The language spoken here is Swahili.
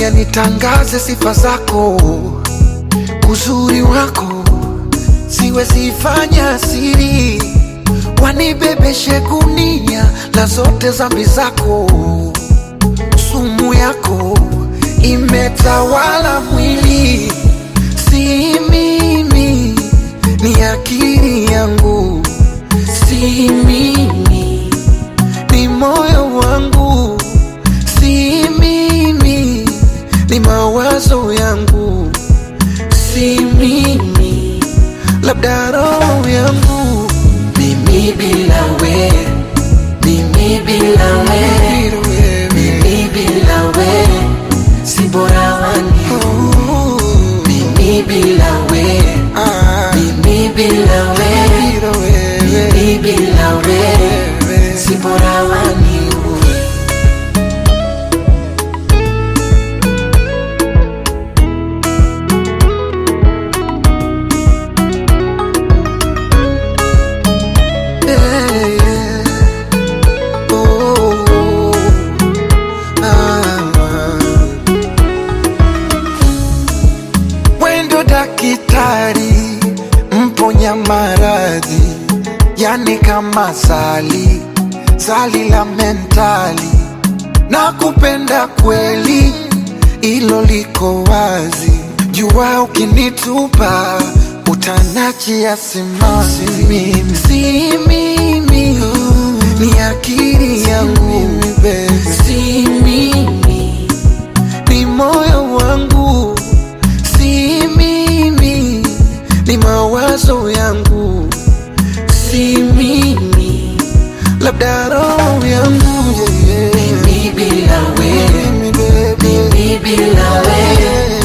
dunia nitangaze sifa zako, uzuri wako siwezi fanya siri, wanibebeshe gunia la zote zambi zako, sumu yako imetawala mwili, si mimi, ni akili yangu, si mimi, ni moyo wangu, si mimi, ni mawazo yangu, si mimi, labda roho yangu, Mimi bila we, mimi bila we, mimi bila we, si bora wani. Oh, Mimi bila we, ah, mimi bila we, bila wewe, mimi bila we, wewe. si bora wani. Yeah, yeah. Oh, ah. Wendo dakitari mponya maradhi, yani kama zali zali la mentali, na kupenda kweli, ilo liko wazi. Jua ukinitupa utanachia simanzi, mimi si mimi, ni akili yangu, si mimi ni moyo wangu, si mimi, ni mawazo yangu, si mimi, labda roho yangu yeah, yeah. Mimi bila we, Mimi, baby, mimi bila we,